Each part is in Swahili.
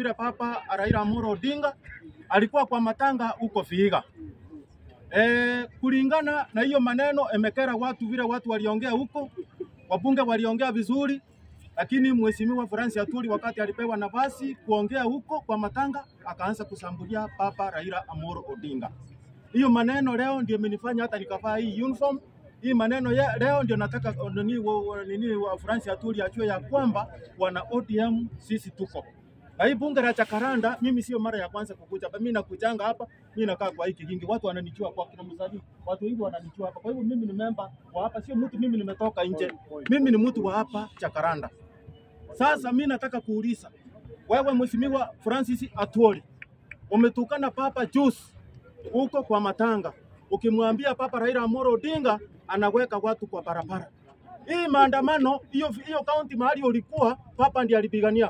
vile Papa Raila Amolo Odinga alikuwa kwa matanga huko Vihiga. E, kulingana na hiyo maneno emekera watu vile watu waliongea huko, wabunge waliongea vizuri, lakini mheshimiwa Francis Atwoli wakati alipewa nafasi kuongea huko kwa matanga akaanza kusambulia Papa Raila Amolo Odinga. Hiyo maneno leo ndio imenifanya hata nikavaa hii uniform. Hii maneno ya, leo ndio nataka nini wa, wa, nini wa Francis Atwoli ajue ya kwamba wana ODM sisi tuko na hii bunge la Jacaranda, mimi sio mara ya kwanza kukuja hapa. Mimi nakujanga hapa, mimi nakaa kwa hii kigingi, watu wananijua kwa kina msanii, watu wengi wananijua hapa. Kwa hivyo mimi ni memba wa hapa, sio mtu mimi nimetoka nje, mimi ni mtu wa hapa Jacaranda. Sasa mimi nataka kuuliza wewe, mheshimiwa Francis Atwoli, umetukana Papa juice huko kwa matanga, ukimwambia Papa Raila Amolo Odinga anaweka watu kwa barabara. Hii maandamano hiyo hiyo kaunti mahali ulikuwa, Papa ndiye alipigania.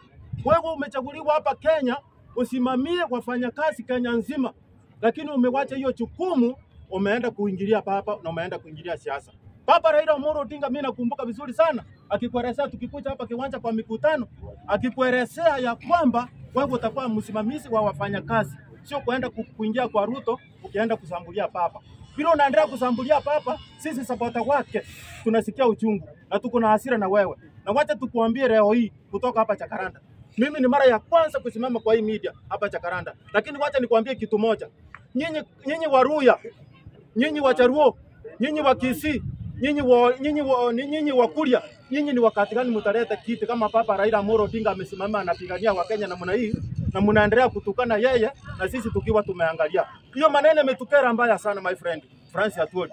Wewe umechaguliwa hapa Kenya usimamie wafanyakazi Kenya nzima, lakini umewacha hiyo jukumu, umeenda kuingilia papa na umeenda kuingilia siasa. Papa Raila Amolo Odinga, mimi nakumbuka vizuri sana akikuelezea, tukikuja hapa kiwanja kwa mikutano, akikuelezea ya kwamba wewe utakuwa msimamizi wa wafanyakazi, sio kuenda ku- kuingia kwa Ruto ukienda kusambulia papa. Vile unaendelea kusambulia papa, sisi sapota wake tunasikia uchungu na tuko na hasira na wewe, na wacha tukuambie leo hii kutoka hapa Jacaranda. Mimi ni mara ya kwanza kusimama kwa hii media hapa Jacaranda, lakini wacha nikwambie kitu moja. Nyinyi nyinyi Waruya, nyinyi Wajaruo, nyinyi wa Kisii, nyinyi wa nyinyi wa nyinyi wa Kuria, nyinyi ni wakati gani mtaleta kiti kama Papa Raila Amolo Odinga amesimama anapigania Wakenya namna hii na mnaendelea kutukana yeye na sisi tukiwa tumeangalia. Hiyo maneno imetukera mbaya sana my friend Francis Atwoli.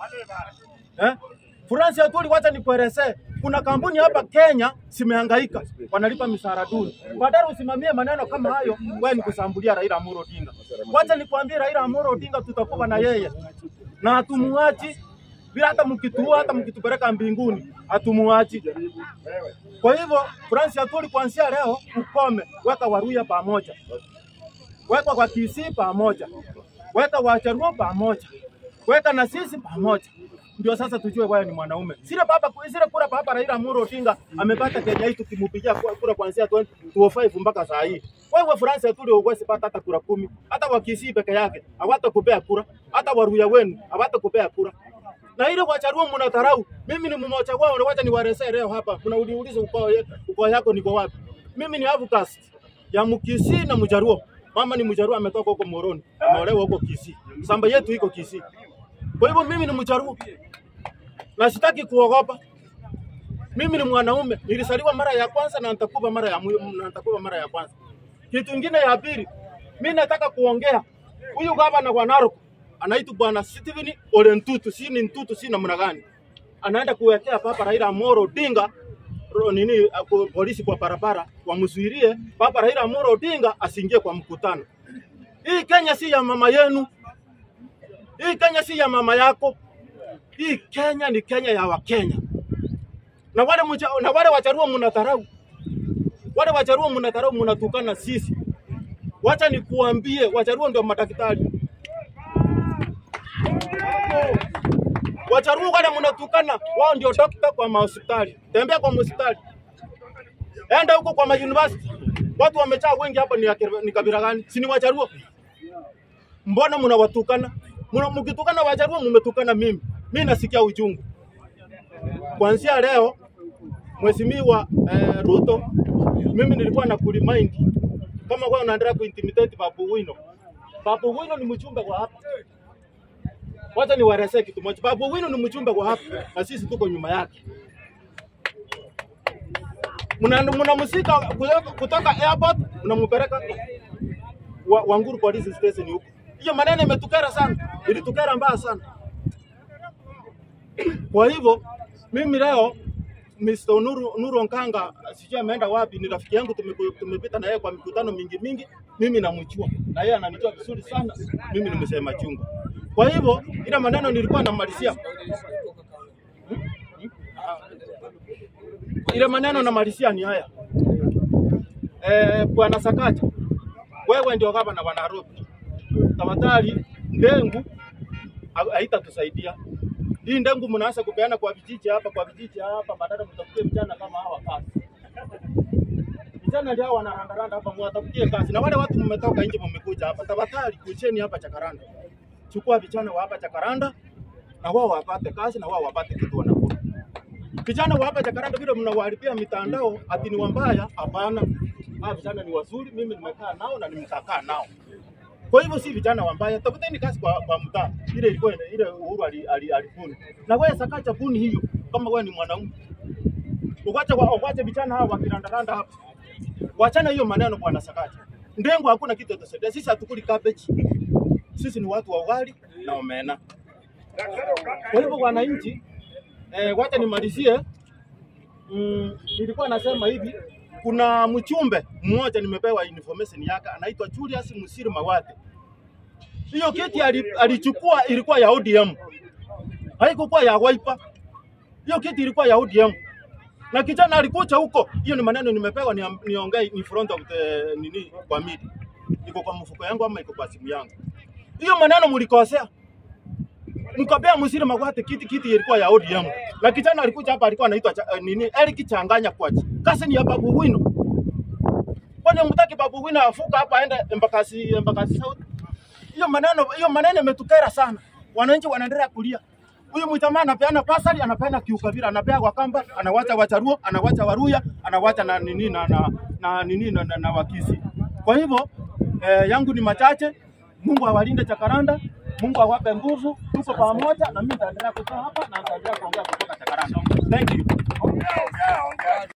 Eh? Francis Atwoli, wacha nikuelezee, kuna kampuni hapa Kenya zimehangaika, wanalipa mishahara duni. Badala usimamie maneno kama hayo, wewe ni kusambulia Raila Amolo Odinga. Wacha nikwambie, Raila Amolo Odinga tutakuwa na yeye na hatumuachi bila hata mkituua, hata mkitupeleka mbinguni hatumuachi. Kwa hivyo Francis Atwoli, kuanzia leo ukome, weka Waruya pamoja, weka kwa Kisii pamoja, weka Wajaruo pamoja, weka na sisi pamoja, ndio sasa tujue wewe ni mwanaume. Sile baba sile kura baba Raila Amolo Odinga amepata Kenya hii tukimpigia kura kura kuanzia 2005 mpaka saa hii. Wewe Francis Atwoli huwezi pata hata kura kumi, hata wa Kisii peke yake hawatakupea kura, hata Waruya wenu hawatakupea kura na ile Wajaruo mnadharau. Mimi ni mmoja wao, na wacha niwaelezee leo hapa. Mnauliza ukoo ye- ukoo yako niko wapi? Mimi ni outcast ya Mkisii na Mjaruo. Mama ni Mjaruo ametoka huko Moroni, ameolewa huko Kisii. Samba yetu iko Kisii. Kwa hivyo mimi ni Mjaruo na sitaki kuogopa. Mimi ni mwanaume, nilisaliwa mara ya kwanza na nitakufa mara ya mwi- na nitakufa mara ya kwanza. Kitu kingine ya pili, mimi nataka kuongea huyu gavana wa Narok anaitwa bwana Stephen Ole Ntutu, si ni Ntutu, si namna gani? Anaenda kuwekea Papa Raila Amolo Odinga ro- nini ako- polisi kwa barabara wamzuilie Papa Raila Amolo Odinga asiingie kwa mkutano. Hii Kenya si ya mama yenu, hii Kenya si ya mama yako, hii Kenya ni Kenya ya Wakenya na wale mcha, na wale Wajaruo mnadharau, wale Wajaruo mnadharau, mnatukana sisi. Wacha nikuambie, Wajaruo ndio madaktari. Wajaruo wale mnatukana, wao ndio dokta kwa mahospitali. Tembea kwa hospitali, enda huko kwa mauniversity, watu wamejaa wengi hapa. Ni, ya kira- ni kabila gani? Si ni Wajaruo? Mbona mnawatukana? Mna- Mkitukana Wajaruo mmetukana mimi. Mimi nasikia uchungu. Kuanzia leo Mheshimiwa eh, Ruto, mimi nilikuwa na kuremind kama wewe unaendelea kuintimidate Babu Wino. Babu Wino ni mjumbe wa hapa. Wacha niwaelezee kitu moja. Babu Wino ni mjumbe wa hapa na sisi tuko nyuma yake. Mna mnamsika kutoka, kutoka airport mnampeleka wa, Wanguru police station huko. Hiyo maneno imetukera sana, ilitukera mbaya sana. Kwa hivyo mimi leo Mr. Nuru, Nuru Onkanga sijui ameenda wapi, ni rafiki yangu, tumeku- tumepita na yeye kwa mikutano mingi mingi, mimi namjua na yeye ananijua vizuri sana, mimi ni msema chungu. Kwa hivyo ile maneno nilikuwa namalizia ile maneno namalizia ni haya eh, bwana Sakaja, wewe ndio gavana wa Nairobi, tafadhali ndengu ha- haitatusaidia hii ndengu mnaanza kupeana kwa vijiji hapa kwa vijiji hapa, badala mtafutie vijana kama hawa kazi. vijana ndio hao wanarandaranda hapa, mwatafutie kazi. Na wale watu mmetoka nje, mmekuja hapa, tafadhali kucheni hapa Chakaranda, chukua vijana wa hapa Chakaranda na wao wapate kazi na wao wapate kitu wanakula. Vijana wa hapa Jakaranda vile mnawaharibia mitandao ati ni wambaya, hapana. Hawa vijana ni wazuri, mimi nimekaa nao na nimekakaa nao. Kwa hivyo si vijana wambaya, tafuteni kazi kwa, kwa mtaa ile ilikuwa ina- ile Uhuru ali- ali- alibuni. Na wewe sakacha buni hiyo kama wewe ni mwanaume. Uwache wa- uwache vijana hawa wakirandaranda hapa. Wachana hiyo maneno bwana Sakaja. Ndengo hakuna kitu tutasaidia. Sisi hatukuli cabbage. Sisi ni watu wa ugali na omena. Kwa hivyo wananchi, eh, wacha nimalizie. Mm, nilikuwa nasema hivi, kuna mchumbe mmoja nimepewa information yake, anaitwa Julius Musiri Mawate. Hiyo kiti ali- alichukua ilikuwa ya ODM, haikukuwa ya Wiper. Hiyo kiti ilikuwa ya ODM na kijana alikuja huko. Hiyo ni maneno nimepewa ni- niongee in front of the nini kwa media, iko kwa mfuko yangu ama iko kwa simu yangu. Hiyo maneno mlikosea mkapea Musiri Magwate kiti kiti ilikuwa ya ODM. Na kijana alikuja hapa alikuwa anaitwa cha- eh, nini Eric Changanya Kwachi. Kasi ni ya Babu Wino. Kwani mtaki Babu Wino afuka hapa aende Embakasi Embakasi South? Hiyo maneno hiyo maneno imetukera sana. Wananchi wanaendelea kulia. Huyu mjamaa anapeana pasali, anapeana kiukabila, anapea Wakamba, anawacha Wacharuo, anawacha Waruya, anawacha na nini na na, na nini na, na, na Wakisi. Kwa hivyo eh, yangu ni machache. Mungu awalinde Chakaranda, Mungu awape nguvu, tuko pamoja, na mimi nitaendelea kukaa hapa na nitaendelea kuongea kutoka Chakaranda. Thank you.